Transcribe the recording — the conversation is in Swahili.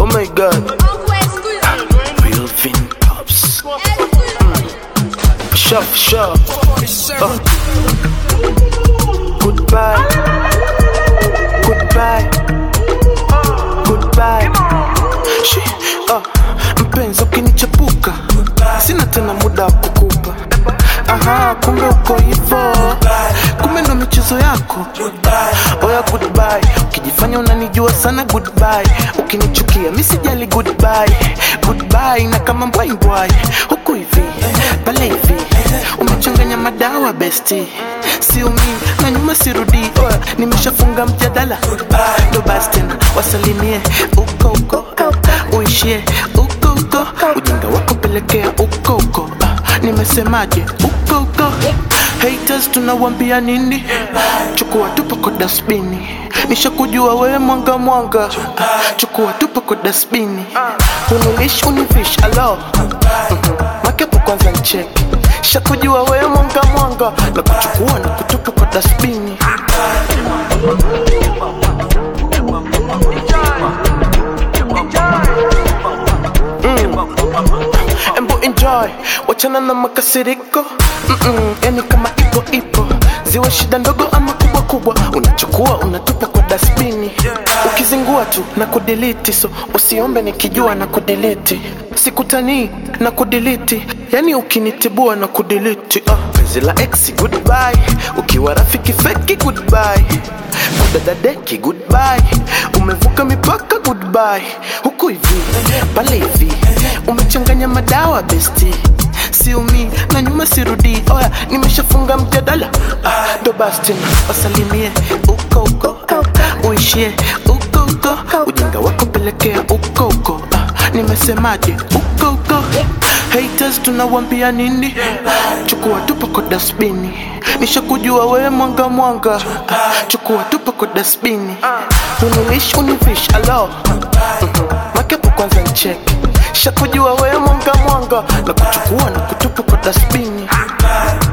Oh my god. Real Vin Pops. Sure, sure. Oh. Goodbye. Goodbye. Goodbye. Shi, oh. Mpenzi ukinichepuka sina tena muda wa kukupa aha kumbe uko hivo kumbe ndo michezo yako oya goodbye ukijifanya unanijua sana goodbye ukinichukia misijali goodbye goodbye na kama mbwaimbwai huku hivi pale hivi umechanganya madawa besti siumi na nyuma sirudi oya nimeshafunga mjadala ndo basi tena wasalimie uko uko uishie uko uko ujinga wako pelekea uko uko Ah, nimesemaje uko uko haters tunawambia nini chukua tupo kwa dasbini nishakujua wewe mwanga mwanga Ah, chukua tupo kwa dasbini unilish unifish alo Mhm. makepo kwanza ncheki shakujua wewe mwanga mwanga na kuchukua na kutupa kwa dasbini embo enjoy wachana na makasiriko Mm-mm, yani kama ipo ipo ziwe shida ndogo ama kubwa kubwa unachukua unatupa kwa dasbini ukizingua tu na kudiliti so usiombe nikijua na kudiliti sikutanii na kudiliti yani ukinitibua na kudiliti ah, penzi la ex goodbye ukiwa rafiki feki goodbye kudadadeki goodbye umevuka mipaka goodbye huku hivi pale hivi umechanganya madawa besti siumi na nyuma sirudi oya nimeshafunga mjadala Ah, ndo basi tena wasalimie uko uko ah, uishie uko uko ujinga wako pelekea uko uko Ah, nimesemaje uko uko haters tunawambia nini chukua tupo kwa dasbini nishakujua wewe mwanga mwanga Ah, chukua tupo kwa dasbini unilish unifish alo Mhm. makepo kwanza ncheki shakujua wewe mwanga mwanga na kuchukua na kutupa kwa dasbini